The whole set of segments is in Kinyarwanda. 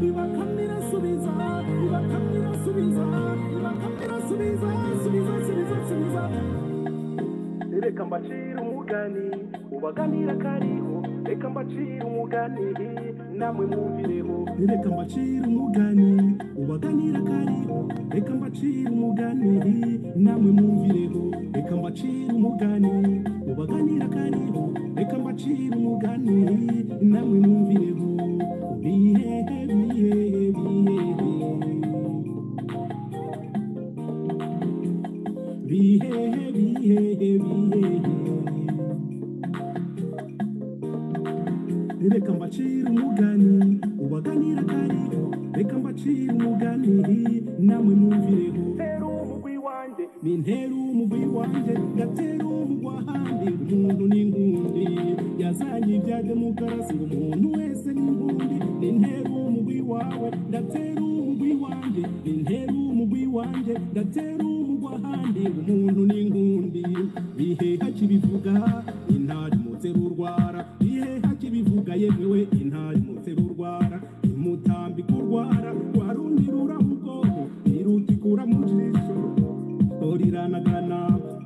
ibakamyo irasubiza ibakamyo irasubiza ibakamyo irasubiza subiza subiza subiza reka mbacire umugani ubaganira kariho reka mbacire umugani namwe mwumvireho reka mbacire umugani ubaganira kariho reka mbacire umugani namwe mwumvireho reka mbacire umugani ubaganira kariho reka mbacire umugani namwe mwumvireho bihe bihe bihe bihe bihe bihe reka mbacire umugani ubaganira kariho reka mbacire umugani namwe mwumvireho ntera umugwi wanjye ni ntera umugwi wanjye ngatera umugwa ahandi umuntu ni inkundi yazanye ibya demokarasi ngo umuntu wese ni inkundi ni ntera umugwi wawe ndatera umugwi wanjye ni ntera umugwi wanjye ndatera umugwa ahandi umuntu ni inkundi bihe hakibivuga intari mutera urwara bihe hakibivuga yemewe intari mutera urwara imutambika urwara warundi ruraho ubwoko iruta ikura mu jisho riranagana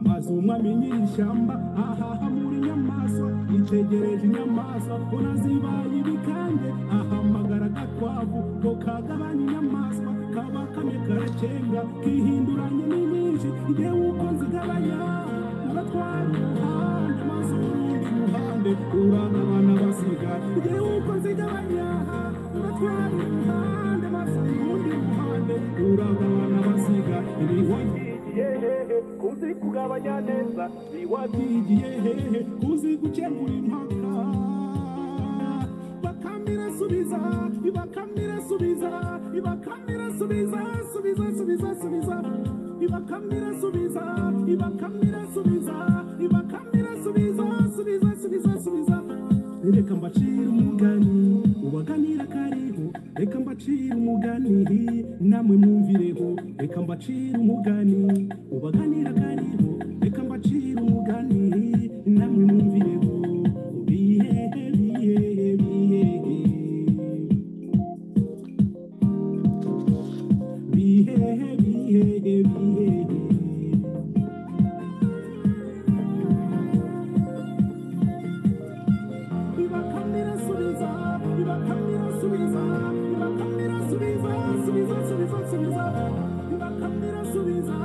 maze umwami nyir'ishyamba ahaha muri nyamaswa itegereje inyamaswa urazibaye ibikange ahamagara agakwavu ngo kagabanye inyamaswa kaba kamwe karacenga kihinduranye n'inyinshi ngewe uko nzigabanya uratwara uruhande maze urundi ruhande uranabana basiga ngewe uko nzigabanya uratwara uruhande maze urundi ruhande uranabana basiga ibihogi hehe kuzi kugabanya neza iwabyigiye hehe kuzi gukemura impaka bakamira subiza ibakamira subiza ibakamira subiza subiza subiza subiza ibakamira subiza ibakamira subiza ibakamira subiza subiza subiza subiza reka mbacire umugani ubaganira kariho reka mbacire umugani namwe mwumvireho reka mbacire umugani ubaganira kariho reka mbacire umugani namwe mwumvireho bihe bihe bihe bihe bihe bihe ibakamira subiza ibakamira subiza ibakamira subiza subiza subiza subiza ibakamira subiza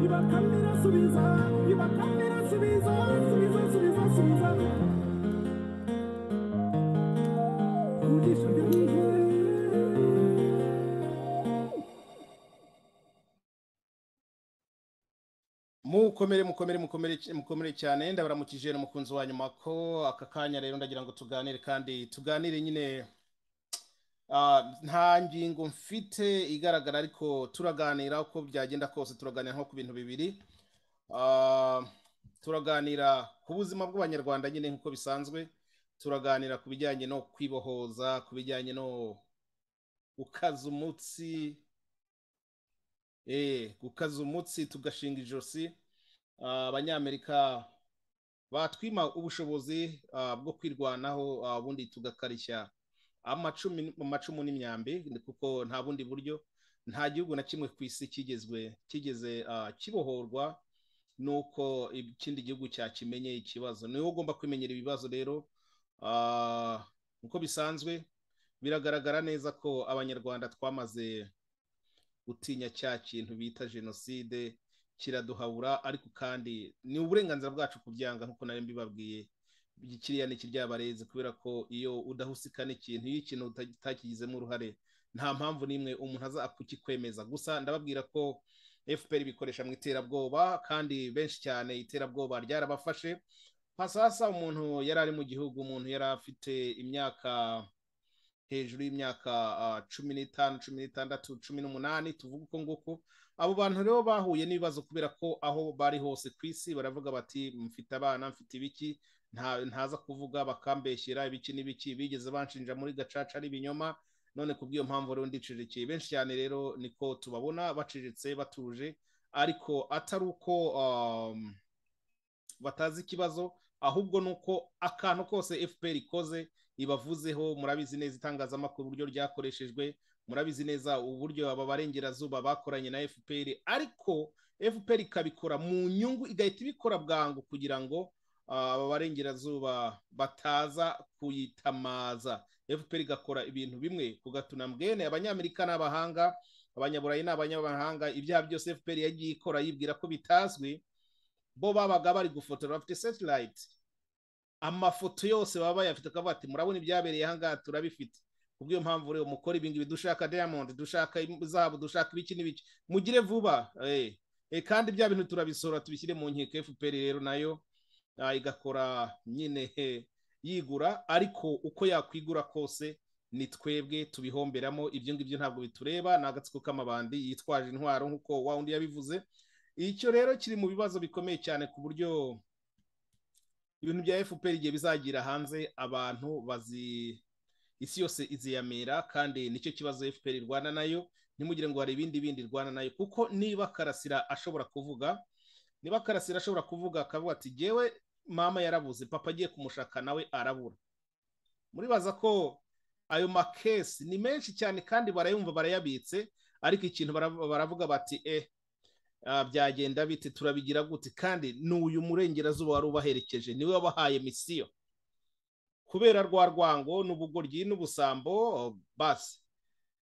ibakamira subiza ibakamira subiza subiza subiza subiza kurisha byanjye mukomere mukomere mukomere mukomere cyane ndabaramukije n'umukunzi wa nyuma ko aka kanya rero ndagira ngo tuganire kandi tuganire nyine ah, nta ngingo mfite igaragara ariko turaganira uko byagenda kose turaganira nko ku bintu bibiri Ah, turaganira ku buzima bw'abanyarwanda nyine nk'uko bisanzwe turaganira ku bijyanye no kwibohoza ku bijyanye no gukaza umutsi eh gukaza umutsi tugashinga ijosi Ah, abanyamerika batwima ubushobozi ah, bwo kwirwanaho ah, ubundi tugakarishya amacumu amacumu n'imyambi kuko nta bundi buryo nta gihugu na kimwe ku isi kigezwe kigeze ah, kibohorwa nuko ikindi gihugu cyakimenye ikibazo niwe ugomba kwimenyera ibibazo rero Ah, uko bisanzwe biragaragara neza ko abanyarwanda twamaze gutinya cya kintu bita jenoside kiraduhabura ariko kandi ni uburenganzira bwacu kubyanga nk'uko nari mbibabwiye kiriya ni ikiryabarezi kubera ko iyo udahusika n'ikintu iyo ikintu uta- utakigizemo uruhare nta mpamvu n'imwe umuntu aza kukikwemeza gusa ndababwira ko fpr bikoresha mu iterabwoba kandi benshi cyane iterabwoba ryarabafashe pasasa umuntu yari ari mu gihugu umuntu yari afite imyaka hejuru y'imyaka ah, cumi n'itanu cumi n'itandatu cumi n'umunani tuvuga uko nguko abo bantu rero bahuye n'ibibazo kubera ko aho bari hose ku isi baravuga bati mfite abana mfite ibiki nta- ntaza kuvuga bakambeshyera ibiki n'ibiki bigeze banshinja muri gacaca ari ibinyoma none ku bw'iyo mpamvu rero ndicirikiye benshi cyane rero niko tubabona baciriritse batuje ariko atari uko um, batazi ikibazo ahubwo ni uko akantu kose fpr ikoze ibavuzeho murabizi neza itangazamakuru uburyo ryakoreshejwe murabizi neza uburyo aba barengerazuba bakoranye na fpr ariko fpr ikabikora mu nyungu igahita ibikora bwangu kugira ngo aba barengerazuba bataza kuyitamaza fpr igakora ibintu bimwe ku gatunambwene abanyamerika n'abahanga abanyaburayi n'abanyamahanga ibyaha byose fpr yagiye ikora yibwira ko bitazwi bo babaga bari gufotora bafite setilayiti amafoto yose baba bayafite akavuga ati murabona ibyabereye ahangaha turabifite ku bw'iyo mpamvu rero mukora ibingibi dushaka diyamondi dushaka izahabu dushaka ibiki n'ibiki mugire vuba kandi bya bintu turabisora tubishyire mu nkiko fpr rero nayo igakora nyine yigura ariko uko yakwigura kose ni twebwe tubihomberamo ibyo ngibyo ntabwo bitureba ni agatsiko k'amabandi yitwaje intwaro nk'uko wa undi yabivuze icyo rero kiri mu bibazo bikomeye cyane ku buryo ibintu bya fpr igihe bizagira hanze abantu bazi isi yose iziyamira kandi nicyo kibazo fpr irwana nayo ntimugire ngo hari ibindi bindi irwana nayo kuko niba karasira ashobora kuvuga niba karasira ashobora kuvuga akavuga ati ngewe mama yarabuze papa agiye kumushaka nawe arabura muribaza ko ayo makesi ni menshi cyane kandi barayumva barayabitse ariko ikintu baravuga bati eh byagenda bite turabigira gute kandi n'uyu murengerazuba wari ubaherekeje niwe wabahaye misiyo kubera rwa rwango n'ubugoryi n'ubusambo basi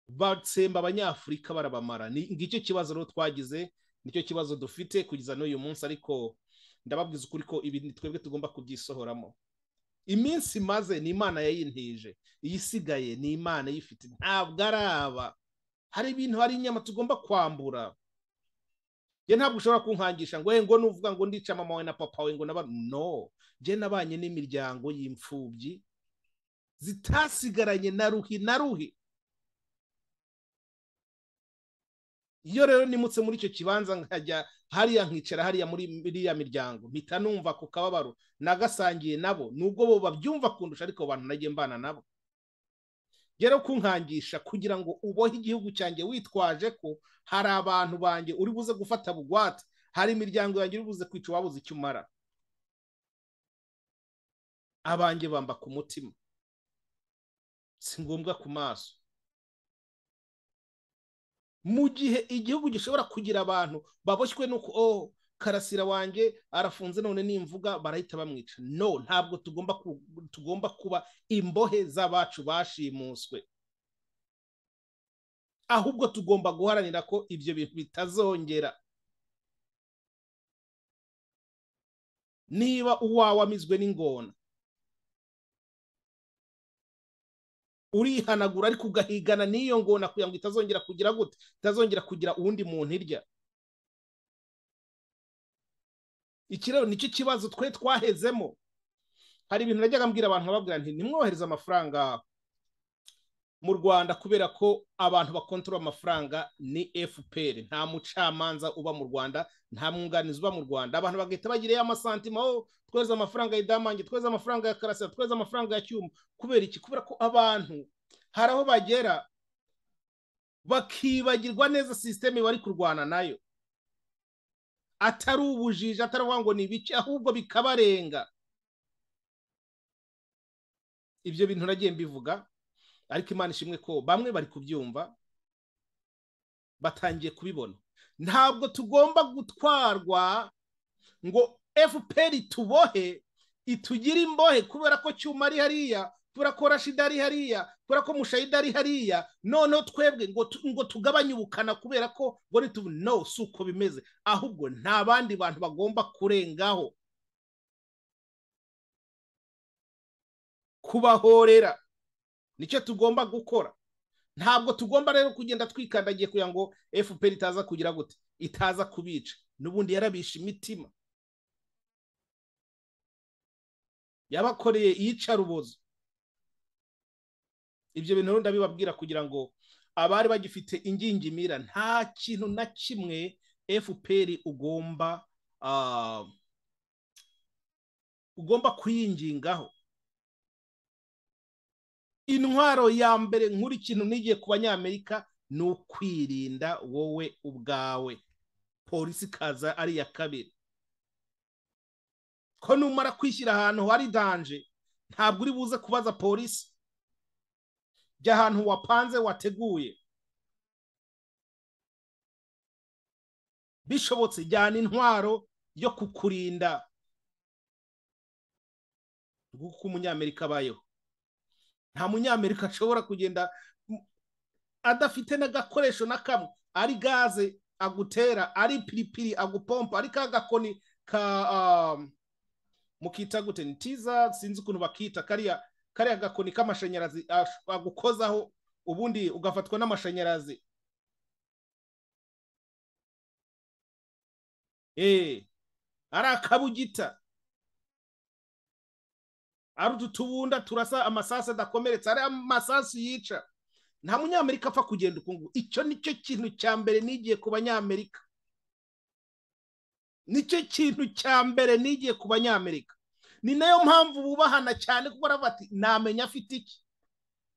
batsemba abanyafurika barabamara ngicyo kibazo rero twagize nicyo kibazo dufite kugeza n'uyu munsi ariko ndababwiza ukuri ko ibi ni twebwe tugomba kubyisohoramo iminsi maze ni imana yayintije iyisigaye ni imana iyifite ntabwo ari aba hari ibintu hari inyama tugomba kwambura njye ntabwo ushobora kunkangisha ngo ngo nuvuga ngo ndica mama wawe na papa wawe ngo naba no njye nabanye n'imiryango y'imfubyi zitasigaranye na ruhi na ruhi iyo rero nimutse muri icyo kibanza nkajya hariya nkicara hariya muri iriya miryango mpita numva ku kababaro nagasangiye nabo nubwo bo babyumva kundusha ariko abantu nagiye mbana nabo rero kunkangisha kugira ngo ubohe igihugu cyanjye witwaje ko hari abantu banjye uri buze gufata bugwate hari imiryango yanjye uri buze kwica uwabuze icyo umara abanjye bamba ku mutima si ngombwa ku maso mu gihe igihugu gishobora kugira abantu baboshywe nuko oh karasira wanjye arafunze none nimvuga barahita bamwica no ntabwo tugomba kuba imbohe z'abacu bashimuswe ahubwo tugomba guharanira ko ibyo bintu bitazongera niba uwawe amizwe n'ingona urihanagura ariko ugahigana n'iyo ngona kugira ngo itazongera kugira gute itazongera kugira uwundi muntu irya iki rero nicyo kibazo twe twahezemo hari ibintu najyaga mbwira abantu bababwira nti nimwohereze amafaranga mu rwanda kubera ko abantu bakontorora amafaranga ni fpr nta mucamanza uba mu rwanda nta mwunganizi uba mu rwanda abantu bagahita bagira amasantima aho twohereza amafaranga y'idamange twohereza amafaranga ya karasira twohereza amafaranga ya cyuma kubera iki kubera ko abantu hari aho bagera bakibagirwa neza sisiteme bari kurwana nayo atari ubujiji atari ngo ni ibice ahubwo bikabarenga ibyo bintu nagiye mbivuga ariko imana ishimwe ko bamwe bari kubyumva batangiye kubibona ntabwo tugomba gutwarwa ngo fpr tubohe itugire imbohe kubera ko cyuma ari hariya kubera ko rashida ari hariya kubera ko mushayida ari hariya noneho twebwe ngo tugabanye ubukana kubera ko ngo nitubu no si uko bimeze ahubwo nta bandi bantu bagomba kurengaho kubahorera nicyo tugomba gukora ntabwo tugomba rero kugenda twikandagiye kugira ngo fpr itaza kugira gute itaza kubica n'ubundi yarabisha imitima yabakoreye iyicarubozo ibyo bintu rero ndabibabwira kugira ngo abari bagifite ingingimira nta kintu na kimwe fpr ugomba ugomba kuyingingaho intwaro ya mbere nkuru ikintu nigiye ku banyamerika ni ukwirinda wowe ubwawe polisi ikaza ari iya kabiri ko numara kwishyira ahantu hari danje ntabwo uri buze kubaza polisi jya ahantu wapanze wateguye bishobotse jyana intwaro yo kukurinda nguko umunyamerika abayeho nta munyamerika ashobora kugenda adafite n'agakoresho na kamwe ari gaze agutera ari piripiri agupompa ari ka gakoni ka mukita gute ni tiza sinzi ukuntu bakita kariya kariya gakoni k'amashanyarazi agukozaho ubundi ugafatwa n'amashanyarazi eee ari akabugita ari utu tubunda turasa amasasu adakomeretse ari amasasu yica nta munyamerika apfa kugenda ukungu icyo nicyo kintu cya mbere nigiye ku banyamerika nicyo kintu cya mbere nigiye ku banyamerika ni nayo mpamvu bubahana cyane kuko baravuga ati namenya afite iki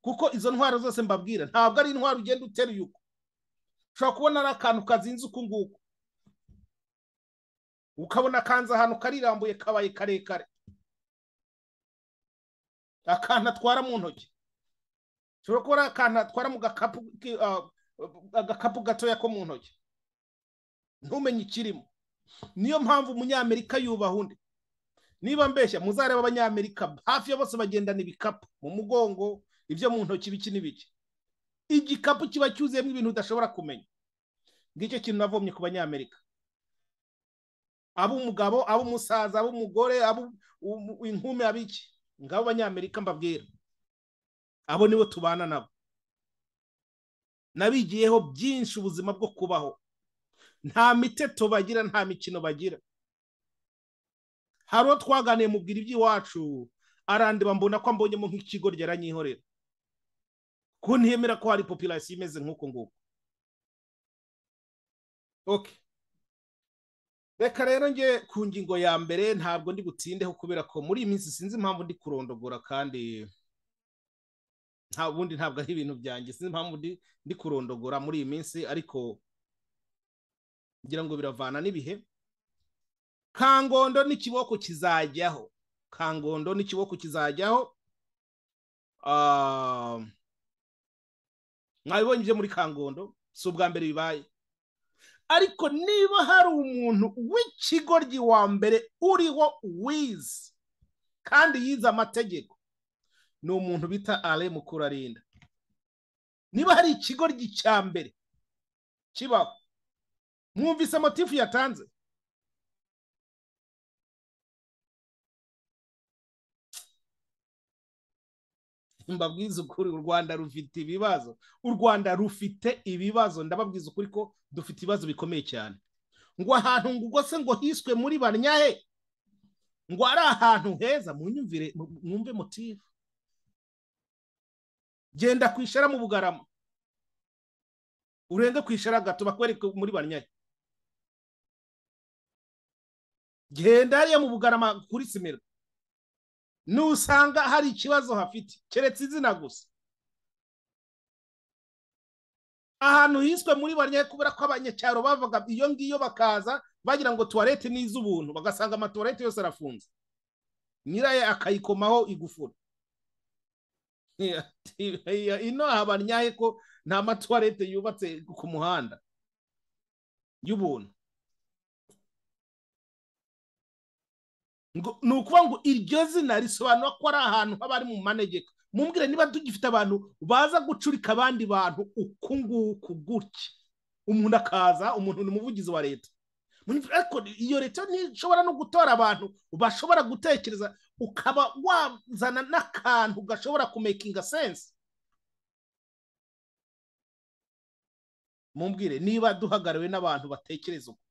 kuko izo ntwaro zose mbabwira ntabwo ari intwaro ugenda uteruye uko ushobora kubona ari akantu kazinze uku nguku ukabona kanze ahantu karirambuye kabaye karekare akantu atwara mu ntoki ushobora kuba ari akantu atwara mu gakapu gatoya ko mu ntoki ntumenye ikirimo niyo mpamvu umunyamerika yubaha undi niba mbeshya muzareba abanyamerika hafi ya bose bagendana ibikapu mu mugongo ibyo mu ntoki biki n'ibiki igikapu kiba cyuzuyemo ibintu udashobora kumenya ngicyo kintu navomye ku banyamerika ab'umugabo ab'umusaza ab'umugore inkume abiki ngabo banyamerika mbabwira abo nibo tubana nabo nabigiyeho byinshi ubuzima bwo kubaho nta miteto bagira nta mikino bagira hari uwo twaganiye mubwira iby'iwacu arandiba mbona ko mbonyemo nk'ikigo ryaranyihorera ko ntiyemera ko hari popirasiyo imeze nk'uko nguko reka rero njye ku ngingo ya mbere ntabwo ndi butsindeho kubera ko muri iyi minsi sinzi impamvu ndi kurondogora kandi nta bundi ntabwo ari ibintu byanjye sinzi impamvu ndi kurondogora muri iyi minsi ariko ngira ngo biravana n'ibihe kangondo n'ikiboko kizajyaho kangondo n'ikiboko kizajyaho mwabibonye ibyo muri kangondo si ubwa mbere bibaye ariko niba hari umuntu w'ikigoryi wa mbere uriho wize kandi yize amategeko ni umuntu bita ale mukurarinda niba hari ikigoryi cya mbere kibaho mwumvise motifu yatanze mbabwiza ukuri u rwanda rufite ibibazo u rwanda rufite ibibazo ndababwiza ukuri ko dufite ibibazo bikomeye cyane ngo ahantu ngo ubwo se ngo hiswe muri banyahe ngo ari ahantu heza munyumvire mwumve motifu genda kwishara mu bugarama urenge kwishara gato bakwereke muri banyahe genda hariya mu bugarama kuri simero nusanga hari ikibazo hafite keretse izina gusa ahantu hiswe muri banyahe kubera ko abanyacyaro bavaga iyo ngiyo bakaza bagira ngo tuwarete ni iz'ubuntu bagasanga amatuwarete yose arafunze nyirayo akayikomaho igufura ino habanyahe ko nta matuwarete yubatse ku muhanda y'ubuntu ni ukuvuga ngo iryo zina risobanura ko ari ahantu haba ari mu manegeka mumbwire niba tugifite abantu baza gucurika abandi bantu uku nguku gutya umuntu akaza umuntu ni umuvugizi wa leta ariko iyo leta ntishobora no gutora abantu bashobora gutekereza ukaba wazana n'akantu gashobora kumekinga sense mumbwire niba duhagariwe n'abantu batekereza uko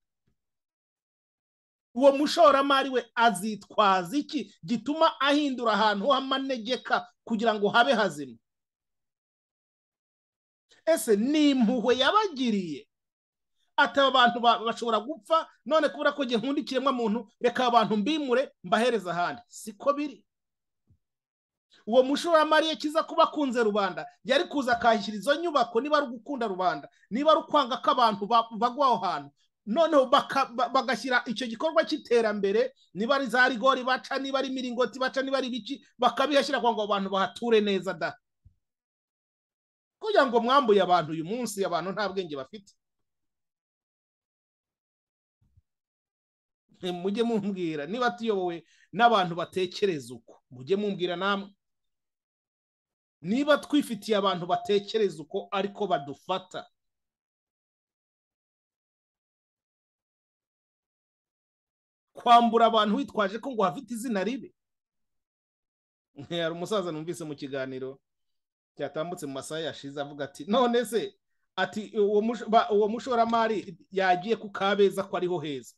uwo mushoramari we azitwaza iki gituma ahindura ahantu h'amanegeka kugira ngo habe hazima ese ni impuhwe yabagiriye ataba abantu bashobora gupfa none kubera ko gihe nkunda ikiremwamuntu reka abantu mbimure mbahereza ahandi siko biri uwo mushoramari kiza kuba akunze rubanda yari kuza akahashyira izo nyubako niba ari ugukunda rubanda niba ari ukwanga ko abantu bagwa aho hantu noneho baka- ba- bagashyira icyo gikorwa cy'iterambere niba ari za rigori baca niba ari imiringoti baca niba ari ibiki bakabihashyira kugira ngo abantu bahature neza da kugira ngo mwambuye abantu uyu munsi abantu nta bwenge bafite Mwe mujye mumbwira niba tuyobowe n'abantu batekereza uko mujye mumbwira namwe niba twifitiye abantu batekereza uko ariko badufata kwambura abantu witwaje ko ngo hafite izina ribi hari umusaza numvise mu kiganiro cyatambutse mu masaha yashize avuga ati none se ati uwo mush- ba- uwo mushoramari yagiye ku kabeza ko ariho heza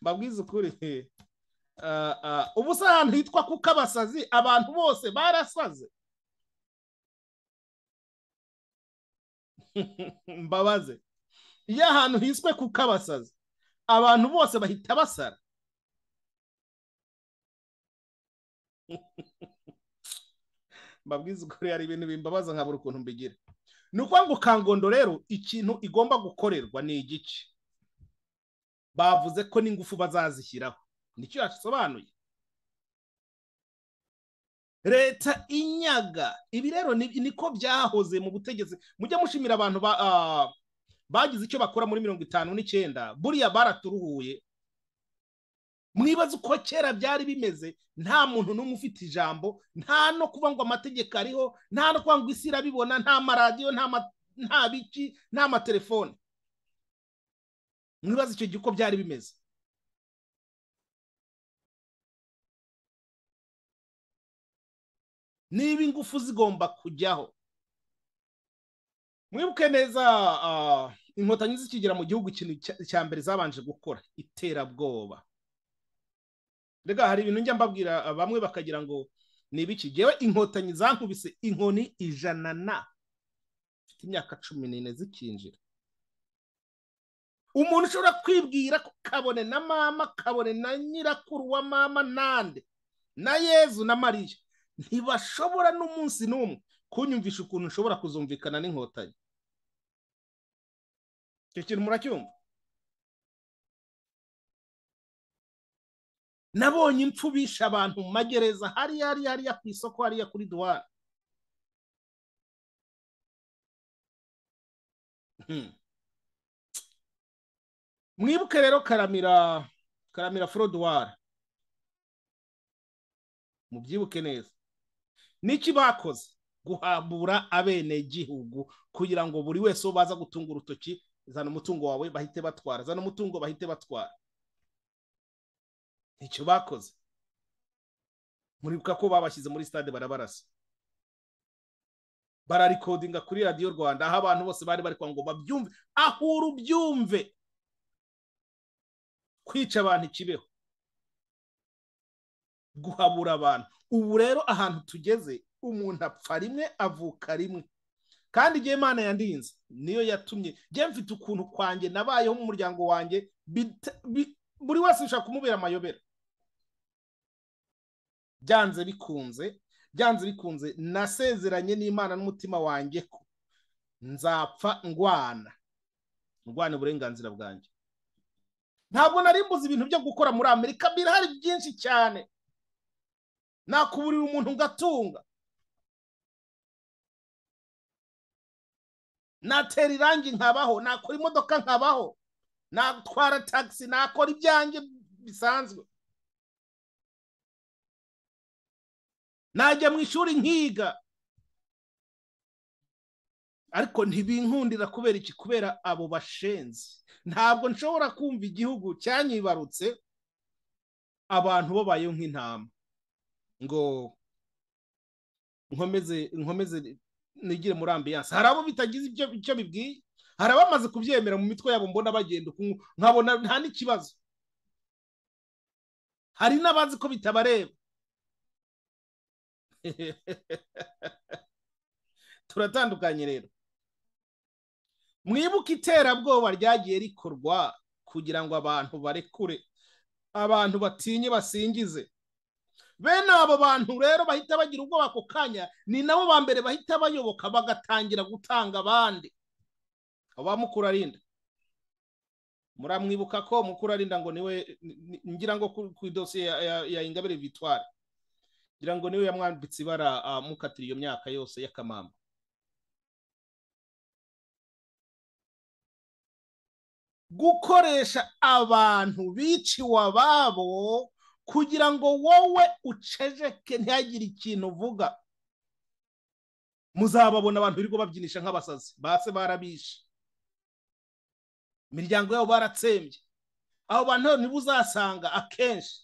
mbabwize ukuri Ah, ah, ubu se ahantu hitwa ku kabasazi abantu bose barasaze mbabaze iyo ahantu hiswe ku kabasazi abantu bose bahita basara mbabwiza ukuri hari ibintu bimbabaza nkabura ukuntu mbigira ni ukuvuga ngo kangondo rero ikintu igomba gukorerwa ni igice bavuze ko n'ingufu bazazishyiraho nicyo yasobanuye leta inyaga ibi rero ni- niko byahoze mu butegetsi mujye mushimira abantu ba ah, bagize icyo bakora muri mirongo itanu n'icyenda buriya baraturuhuye mwibaze uko kera byari bimeze nta muntu n'umwe ufite ijambo nta no kuba ngo amategeko ariho nta no kuba ngo isi irabibona nta maradiyo nta ma- nta biki nta matelefone mwibaze icyo gihe uko byari bimeze niba ingufu zigomba kujyaho mwibuke neza ah, inkotanyi zikigera mu gihugu ikintu cya- cya mbere zabanje gukora iterabwoba rega hari ibintu njya mbabwira ah, bamwe bakagira ngo ni ibiki ngewe inkotanyi zankubise inkoni ijana na mfite imyaka cumi n'ine zikinjira umuntu ushobora kwibwira ko kabone na mama kabone na nyirakuru wa mama nande na yezu na mariya ntibashobora n'umunsi n'umwe kunyumvisha ukuntu nshobora kuzumvikana n'inkotanyi icyo kintu muracyumva nabonye impfu bishe abantu mu magereza hariya hariya hariya ku isoko hariya kuri duwara Hmm. mwibuke rero karamira karamira forodwara mubyibuke neza niki bakoze guhabura abenegihugu kugira ngo buri wese uwo baza gutunga urutoki zana umutungo wawe bahite batwara zana umutungo bahite batwara icyo bakoze muribuka ko babashyize muri stade barabarasa bararikodinga kuri radiyo rwanda aho abantu bose bari bari kugira ngo babyumve aho urubyumve kwica abantu ikibeho guhabura abantu ubu rero ahantu tugeze umuntu apfa rimwe avuka rimwe kandi igihe imana yandinze niyo yatumye njye mfite ukuntu kwanjye nabayeho mu muryango wanjye bita- bi- buri wese ushaka kumubera amayobera byanze bikunze byanze bikunze nasezeranye n'imana n'umutima wanjye ko nzapfa ndwana ndwana uburenganzira bwanjye ntabwo nari mbuze ibintu byo gukora muri amerika birahari byinshi cyane nakuburira umuntu ngatunga natera irangi nkabaho nakora imodoka nkabaho natwara tagisi nakora ibyanjye bisanzwe najya mu ishuri nkiga ariko ntibinkundira kubera iki kubera abo bashenzi ntabwo nshobora kumva igihugu cyanyibarutse abantu babayeho nk'intama ngo nkomeze nkomeze nigire muri ambiyanse hari abo bitagize ibyo icyo bibwiye hari abamaze kubyemera mu mitwe yabo mbona bagenda uku nkabona nta n'ikibazo hari n'abazi ko bitabareba turatandukanye rero mwibuke iterabwoba ryagiye rikorwa kugira ngo abantu barekure abantu batinye basingize bene abo bantu rero bahita bagira ubwoba ako kanya ni nabo ba mbere bahita bayoboka bagatangira gutanga abandi wa mukuru arinda muramwibuka ko mukuru arinda ngo niwe ngira ngo ku idosiye ya ingabire vitware ngira ngo niwe yamwambitse ibara amukatira iyo myaka yose y'akamamba gukoresha abantu biciwe ababo kugira ngo wowe ucejeke ntihagire ikintu uvuga muzababona abantu birirwa babyinisha nk'abasazi base barabishe imiryango yabo baratsembye abo bantu ntibuzasanga akenshi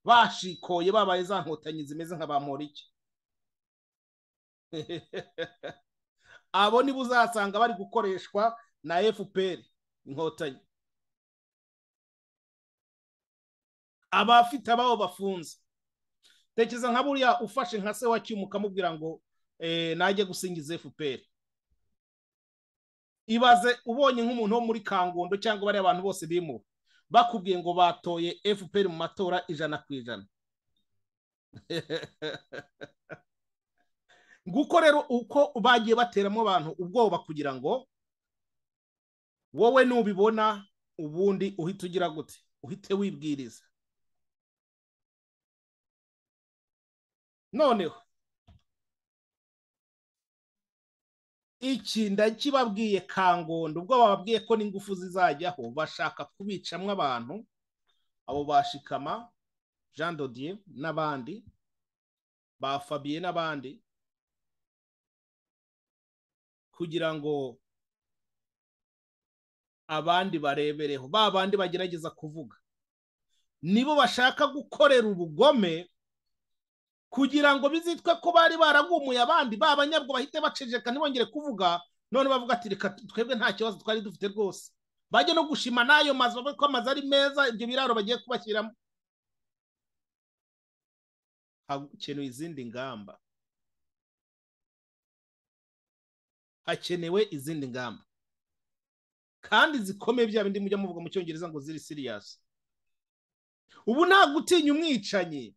bashikoye babaye za nkotanyi zimeze nka ba morike abo ntibuzasanga bari gukoreshwa na efuperi inkotanyi abafite ababo bafunze tekereza nka buriya ufashe nka se wa cyuma ukamubwira ngo najye gusingiza efuperi ibaze ubonye nk'umuntu wo muri kangondo cyangwa bariya abantu bose bimuwe bakubwiye ngo batoye efuperi mu matora ijana ku ijana nguko rero uko bagiye bateramo abantu ubwoba kugira ngo wowe nubibona ubundi uhite ugira gute uhite wibwiriza noneho iki ndakibabwiye kangondo ubwo bababwiye ko n'ingufu zizajyaho bashaka kubicamo abantu abo bashikama jean dodier n'abandi ba fabiye n'abandi kugira ngo abandi barebereho ba bandi bagerageza kuvuga nibo bashaka gukorera ubugome kugira ngo bizitwe ko bari baragumuye abandi ba banyabwo bahite baceceka ntibongere kuvuga none bavuga ati reka twebwe nta kibazo twari dufite rwose bajya no gushima n'ayo mazu bavuga ko amazu ari meza ibyo biraro bagiye kubashyiramo hakenewe izindi ngamba hakenewe izindi ngamba kandi zikomeye bya bindi mujya muvuga mu cyongereza ngo ziri siriyasi ubu nta gutinya umwicanyi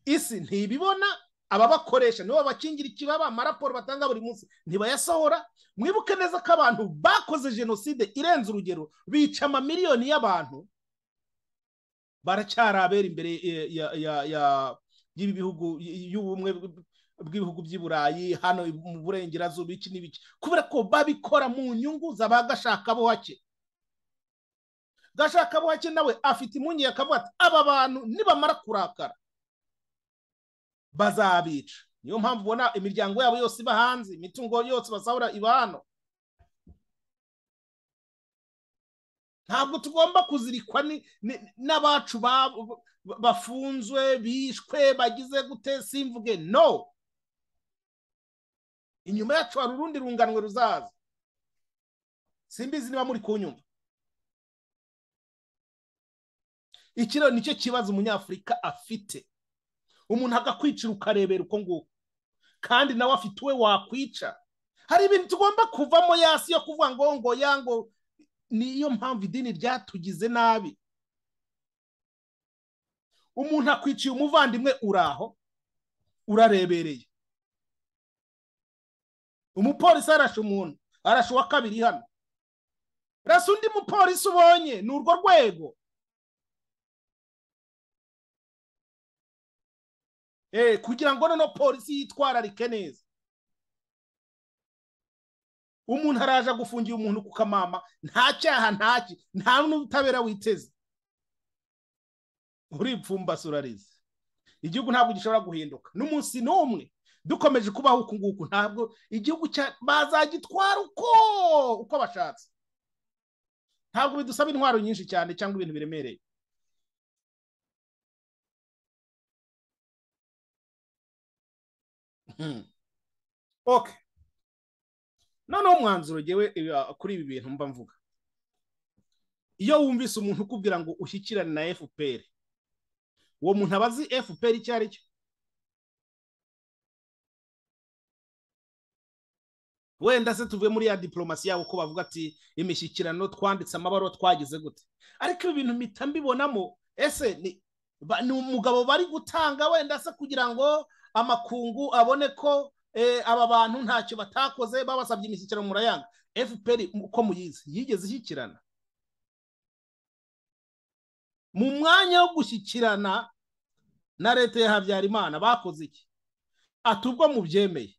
isi ntibibona ababakoresha nibo bakingira ikibaba amaraporo batanga buri munsi ntibayasohora mwibuke neza ko abantu bakoze jenoside irenze urugero bica amamiliyoni y'abantu baracyari abera imbere y'ibi bihugu y'ubumwe bw'ibihugu by'i burayi hano mu burengerazuba iki n'ibiki kubera ko babikora mu nyungu z'aba gashaka bo hake gashaka bo hake nawe afite impungenge akavuga ati aba bantu nibamara kurakara bazabica niyo mpamvu ubona imiryango yabo yose iba hanze imitungo yose basahura iba hano ntabwo tugomba kuzirikwa n'abacu bafunzwe bishwe bagize gute simvuge no inyuma yacu hari urundi runganwe ruzaza simbizi niba muri kunyumva iki rero nicyo kibazo umunyafurika afite umuntu agakwicira ukarebera uko nguko kandi nawe afite uwe wakwica hari ibintu tugomba kuvamo yasi yo kuvuga ngo ngo yango niyo mpamvu idini ryatugize nabi umuntu akwiciye umuvandimwe uraho urarebereye umupolisi arashe umuntu arashe uwa kabiri hano rasa undi mupolisi ubonye ni urwo rwego kugira ngo noneho polisi yitwararike neza umuntu araje agufungira umuntu ku kamama nta cyaha ntaki nta n'ubutabera witeze uripfumbase urarize igihugu ntabwo gishobora guhinduka n'umunsi n'umwe dukomeje kubaho uku nguku ntabwo igihugu bazagitwara uko uko bashatse ntabwo bidusaba intwaro nyinshi cyane cyangwa ibintu biremereye ok noneho umwanzuro ngewe kuri ibi bintu mba mvuga iyo wumvise umuntu ukubwira ngo ushyikirane na fpr uwo muntu aba azi fpr icyo ari cyo wenda se tuvuye muri ya diporomasi yabo ko bavuga ati imishyikirano twanditse amabaro twagize gute ariko ibi bintu mpita mbibonamo ese ni umugabo bari gutanga wenda se kugira ngo amakungu abone ko aba bantu ntacyo batakoze babasabye imishyikirano murayanga fpr uko muyizi yigeze ishyikirana mu mwanya wo gushyikirana na leta ya habyarimana bakoze iki ati ubwo mubyemeye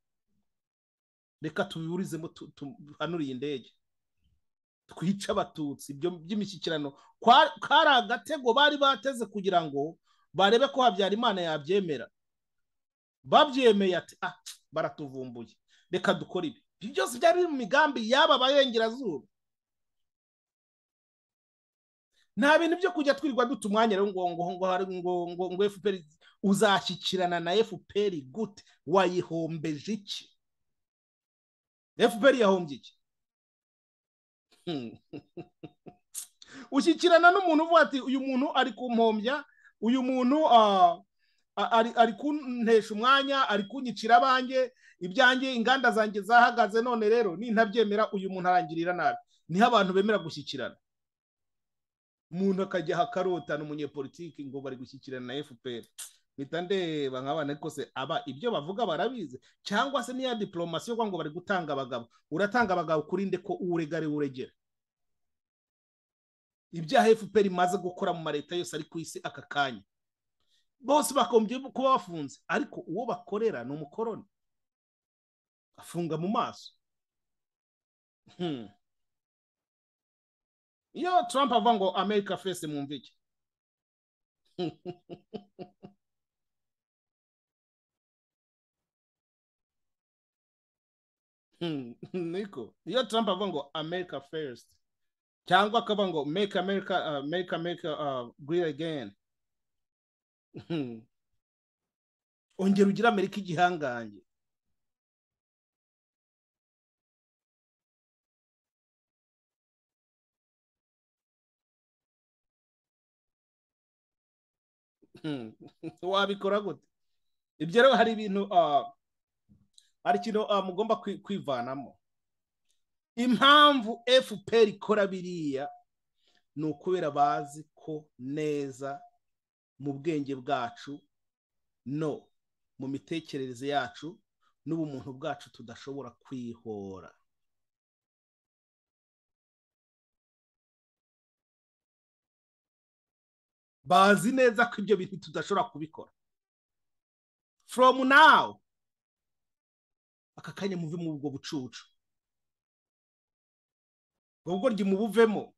reka tubiburizemo tuhanuriye indege twica abatutsi ibyo by'imishyikirano kari agatego bari bateze kugira ngo barebe ko habyarimana yabyemera babyemeye ati ah baratuvumbuye reka dukore ibi ibyo byose byari biri mu migambi y'aba bayengerazuba nta bintu byo kujya twirirwa duta umwanya rero ngo ngo ngo ngo ngo fpr uzashyikirana na fpr gute wayihombeje iki fpr yahombye iki ushyikirana n'umuntu uvuga ati uyu muntu ari kumpombya uyu muntu ari kuntesha umwanya ari kunyicira abanjye ibyanjye inganda zanjye zahagaze none rero nintabyemera uyu muntu arangirira nabi niho abantu bemera gushyikirana umuntu akajya akarotana umunyepolitiki ngo bari gushyikirana na fpr mpita ndeba nk'abana ariko se aba ibyo bavuga barabizi cyangwa se niya diporomasi yo ngo bari gutanga abagabo uratanga abagabo kuri nde ko uwuregare uregera ibyaha fpr imaze gukora mu maleta yose ari ku isi aka kanya bose bakombye kuba bafunze ariko uwo bakorera ni umukoroni afunga mu maso iyo Trump avuga ngo america fese mu mvike niko iyo Trump avuga ngo america first cyangwa akavuga ngo make america uh, make america uh, great again ongera ugire amerika igihangange wabikora gute ibyo rero hari ibintu hari ikintu mugomba kwivanamo impamvu fpr ikora biriya ni ukubera bazi ko neza mu bwenge bwacu no mu mitekerereze yacu n'ubumuntu bwacu tudashobora kwihora bazi neza ko ibyo bintu tudashobora kubikora from now aka kanya muve mu ubwo bucucu ubwo ryo mubuvemo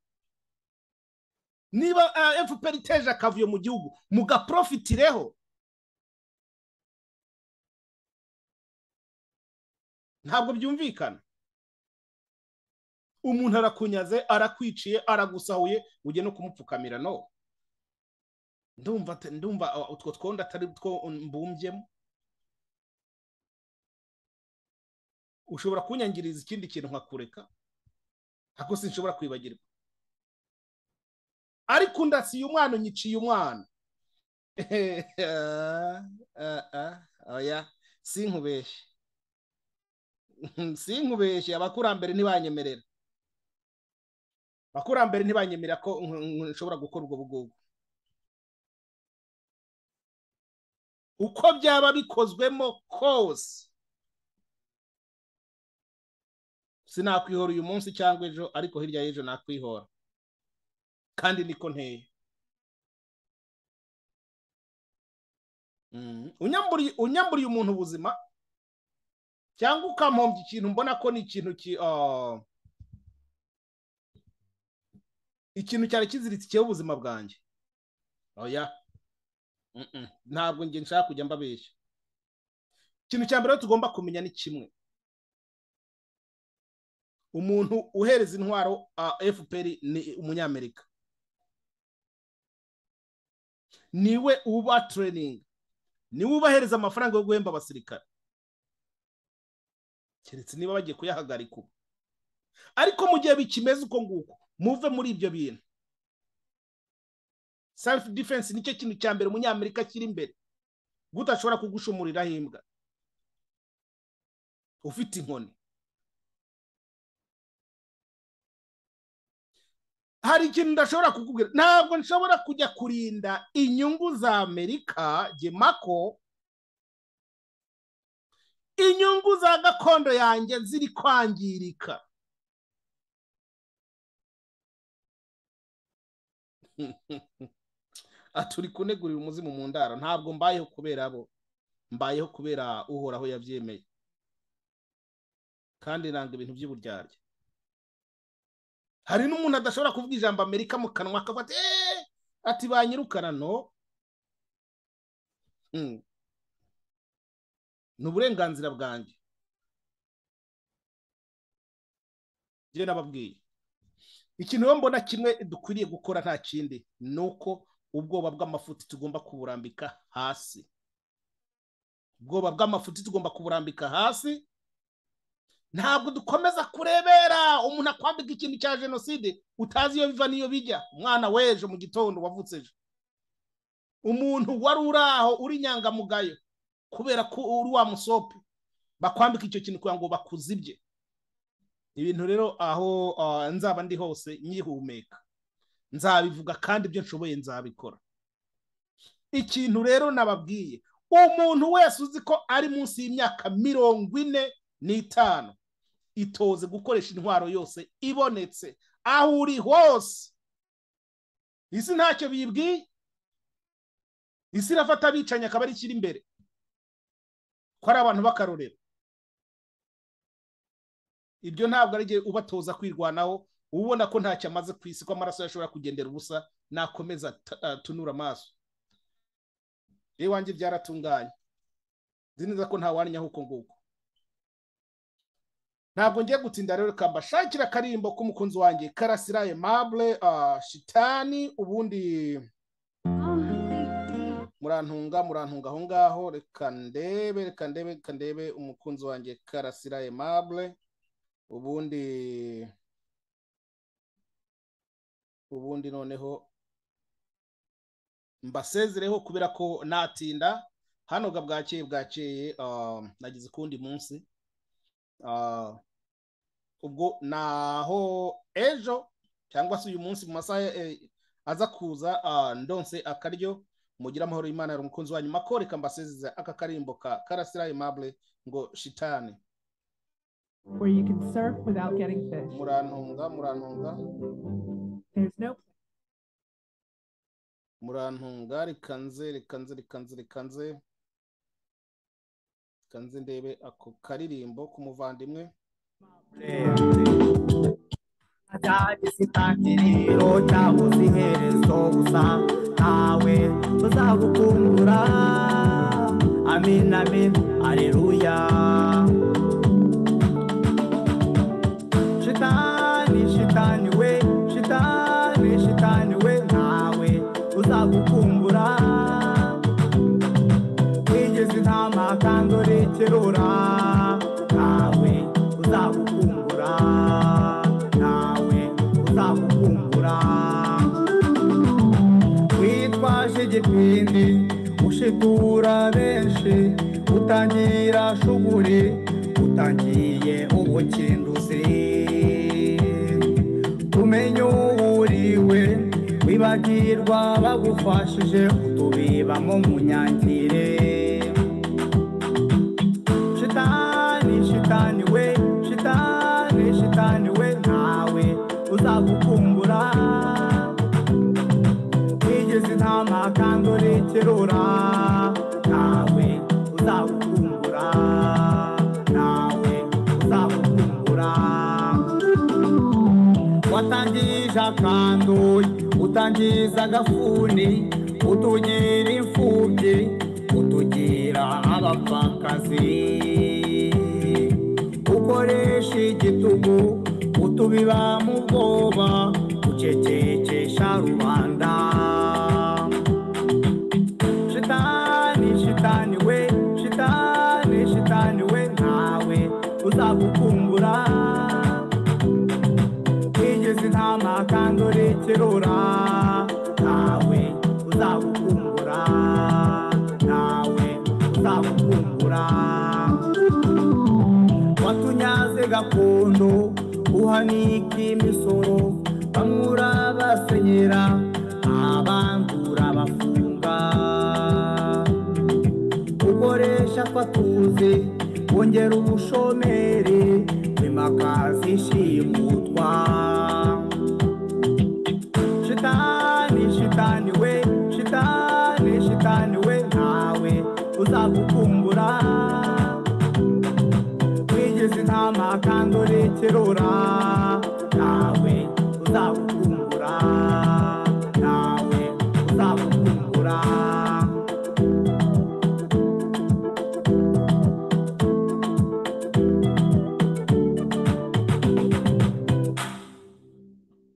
niba fpr iteje akavuyo mu gihugu mugaprofitireho ntabwo byumvikana umuntu arakunyaze arakwiciye aragusahuye ujye no kumupfukamira no ndumva ndumva utwo twondo atari two mbumbyemo ushobora kunyangiriza ikindi kintu nkakureka ariko sinshobora kwibagirwa ariko ndasiye umwana unyiciye umwana oya sinkubeshye sinkubeshye abakurambere ntibanyemerera abakurambere ntibanyemerera ko nshobora gukora ubwo bwubwo uko byaba bikozwemo kose sinakwihora uyu munsi cyangwa ejo ariko hirya y'ejo nakwihora kandi niko nteye unyamburiye umuntu ubuzima cyangwa ukamuhombya ikintu mbona ko ni ikintu ikintu cyari kiziritsikiyeho ubuzima bwanjye oya ntabwo njye nshaka kujya mbabeshya ikintu cya mbere tugomba kumenya ni kimwe umuntu uhereza intwaro fpr ni umunyamerika niwe uba tereyiningi niwe ubahereza amafaranga yo guhemba abasirikare keretse niba bagiye kuyahagarika ubu ariko mu gihe bikimeze uko nguko muve muri ibyo bintu selifu defense nicyo kintu cya mbere umunyamerika akiri imbere guta ashobora kugushumuriraho imbwa ufite inkoni hari ikintu ndashobora kukubwira ntabwo nshobora kujya kurinda inyungu za amerika gemako inyungu za gakondo yanjye ziri kwangirika turi kunegurira umuzimu mu ndara ntabwo mbayeho kubera abo mbayeho kubera uhoraho yabyemeye kandi nanga ibintu by'uburyarya hari n'umuntu adashobora kuvuga ijambo amerika mu kanwa akafata eee ati banyirukana no ni uburenganzira bwanjye njye nababwiye ikintu rero mbona kimwe dukwiriye gukora nta kindi ni uko ubwoba bw'amafuti tugomba kuburambika hasi ubwoba bw'amafuti tugomba kuburambika hasi ntabwo dukomeza kurebera umuntu akwambika ikintu cya jenoside utazi iyo biva n'iyo bijya umwana w'ejo mu gitondo wavutse ejo umuntu wari uri aho uri inyangamugayo kubera ko uri wa musopi bakwambika icyo kintu kugira ngo bakuzibye ibintu rero aho nzaba ndi hose nyihumeka nzabivuga kandi ibyo nshoboye nzabikora ikintu rero nababwiye umuntu wese uzi ko ari munsi y'imyaka mirongo ine n'itanu itoze gukoresha intwaro yose ibonetse aho uri hose isi ntacyo bibwiye isi irafata abicanyi akaba ari ikiri imbere ko ari abantu b'akarorero ibyo ntabwo ari igihe ubatoza kwirwanaho ubona ko ntacyo amaze ku isi ko amaraso yashobora kugendera ubusa nakomeza tunura amaso rero iwanjye byaratunganye nzi neza ko ntawanya nk'uko nguko ntabwo ngiye gutinda rero reka mbashakira akarimbo k'umukunzi wanjye karasira emabure shitani ubundi murantunga murantunga aho ngaho reka ndebe reka ndebe reka ndebe umukunzi wanjye karasira emabure ubundi ubundi noneho mbasezereho kubera ko natinda hano ga bwakeye bwakeye nagize ukundi munsi ubwo naho ejo cyangwa se uyu munsi mu masaha aza kuza ndonse akaryo mugira amahoro y'imana yari umukunzi wanyu makoreka mbasezeze aka karimbo ka karasira imabure ngo shitani where you can surf without getting fish. murantunga murantunga There's no murantunga rikanze rikanze rikanze rikanze rikanze ndebe ako karirimbo k'umuvandimwe cyagise intangiriro cyabuze iherezo gusa ntawe tuzagukungura amin amin aleluya shitani shitani we shitani shitani we ntawe uzagukumbura wigeze intama kandi urekerura ntawe uzagukumbura ntawe uzagukumbura witwaje igipindi ushitura benshi utangira shuguri utangiye ubukinduzi umenye uwuriwe wibagirwa bagufashije utubibamo munyangire shitani shitani we shitani shitani we ntawe uzagukumbura wigeze intama kandi urekerura ntawe uzagukumbura ntawe uzagukumbura watangije akanduye utangiza agafuni utugira imfubyi utugira abapfakazi ukoresha igitugu utubiba mu bwoba ucecekesha rubanda shitani shitani we shitani shitani we ntawe uzagukumbura wigeze intama kandi urekerura ntawe uzagukumbura ntawe uzagukumbura watunyaze gakondo uhanika imisoro bamwura basenyera abandura bafunga ukoresha twatuze wongera ubushomeri bimakaza ishimutwa shitani bazagukumbura wigeze intama kandi urekerora